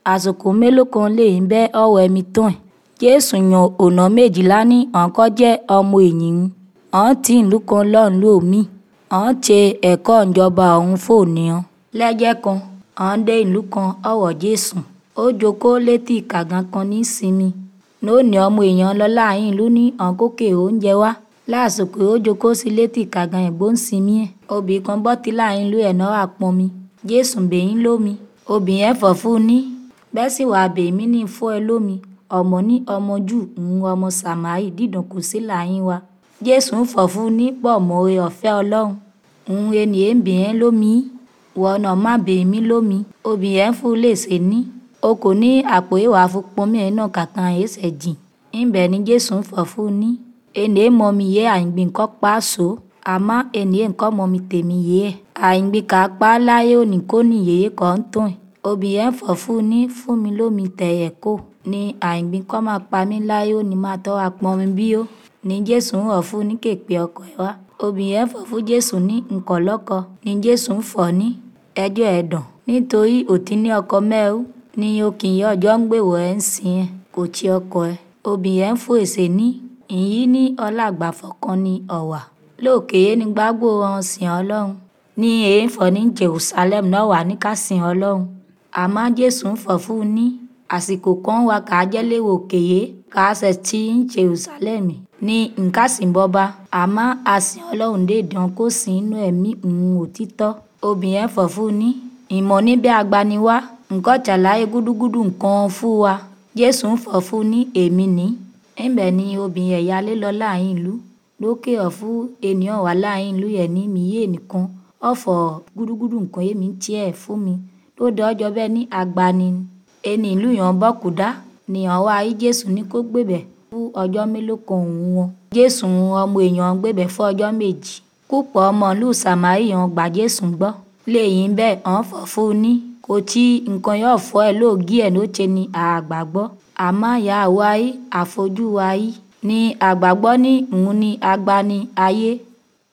àsìkò mélòó kan lèyìn bẹ́ ọ̀rọ̀ ẹ̀mí tán ẹ̀ jésù yan ọ̀nà méjìlá ní ọ̀nkọ́ jẹ́ ọmọ èyìn ọ̀n tí ìlú kan lọ́run lómi ọ̀n ṣe ẹ̀kọ́ ìjọba ọ̀hún fòníyàn lẹ́jẹ́ kan ọ̀n dé ìlú kan ọ̀rọ̀ jésù ó jókòó létí kàngán kan ní sinmi lónìí ọmọ èèyàn lọ láàyè ìlú ní ọ̀nkókè oúnjẹ wá lásìkò ó jókòó sí létí kàngán ìgbó ń sinmi ẹ̀ obì kan bọ́ tí láàyè ìlú ẹ̀ náà àpọnmi jésù bèyìn lómi obì yẹn fọ̀ fún un ní bẹ́ẹ̀ sì wàá bèmí ní fún ẹ lómi ọmọ ní ọmọ jù ń ọmọ sàmárì dídùn kù sí láàyè wa jésù ń fọ̀ fún un ní pọ̀ mọ́re ọ̀fẹ́ ọlọ́run ń ẹni ẹ̀ ń bèyẹn lómi wọnà má bèmí lómi obì yẹn fún un lè ṣe ní o kò ní àpò ìwà fún pọnmi ẹ̀ náà kankan ẹ̀ ṣẹ̀ jìn ńbẹ̀ ni jésù ń fọ̀ fún un ní ẹni ẹ̀ mọ mi yé àyìngbìn kọ́ pa á so àmọ́ ẹni ẹ̀ ń kọ́ mọ mi tèmi yé ẹ̀ àyìngbìn kà á pa á láyé òní kó ní yèyé kọ́ ń tàn ẹ̀ obì yẹn fọ̀ fún un ní fún mi lómi tẹ̀yẹ̀ kó ní àyìngbìn kọ́ máa pa mí láyé òní máa tọ́ wa pọn mi bí ó ní jésù ń rọ̀ fún un ní kèpè ọkọ ẹ̀ wá obì yẹn fọ̀ fún jésù ní nǹkan lọ́kọ ní jésù ń fọ̀ ní ẹjọ́ ẹ̀dàn nítorí òtí ní ọkọ mẹ́rú ní okìnyìn ọjọ́ ń gbèwò ẹ̀ ń sin ẹ̀ kò tí ọkọ ẹ̀ obì yẹn ń fún èsè ní ìyí ní ọlágbàfọ̀ kan ní ọ̀wà lóòkè yé ní gbágbó wọn sìn ọlọ́run ní èé ń fọ̀ ní jerusalem náà wà ní ká sìn ọlọ́run àmọ́ jésù ń fọ̀ fún un ní àsìkò kan wà ká jẹ́léwò òkèyé ká ṣe tí ń jerusalem ní nǹkan sìn bọ́ba àmọ́ àsìn ọlọ́run dédàn kó sìn inú ẹ̀mí òun òtítọ́ obì yẹn fọ̀ fún un ní ìmọ̀ níbẹ̀ agbaniwá nǹkan ṣàlàyé gúdúgúdú nǹkan fún wa jésù ń fọ̀ fún un ní èmi ní ńbẹ̀ ni obìnrin ẹ̀yà lé lọ láàrin ìlú lókè ọ̀fú ènìyàn wà láàrin ìlú yẹn ní miyé nìkan ọ̀fọ̀ gúdúgúdú nǹkan èmi ń tiẹ̀ fún mi lóde ọjọ́ bẹ́ẹ̀ ní agbani ẹni ìlú yẹn bọ́kùdá nìyàn wá ayé jésù ní kó gbébẹ̀ fún ọjọ́ mélòó kan òun wọn jésù ọmọ èèyàn gbébẹ̀ fún ọjọ́ méjì púpọ̀ ọmọ ìlú sàmárì yẹn gbà jésù gbọ́ lẹ́yìn bẹ́ẹ̀ ọ̀n fọ̀ fún un ní kò tí nǹkan yóò fọ́ ẹ lóògì ẹ̀ ló ṣe ni àgbàgbọ́ àmọ́ ìyá wa yìí àfojú wa yìí ní àgbàgbọ́ ní òun ní agbani ayé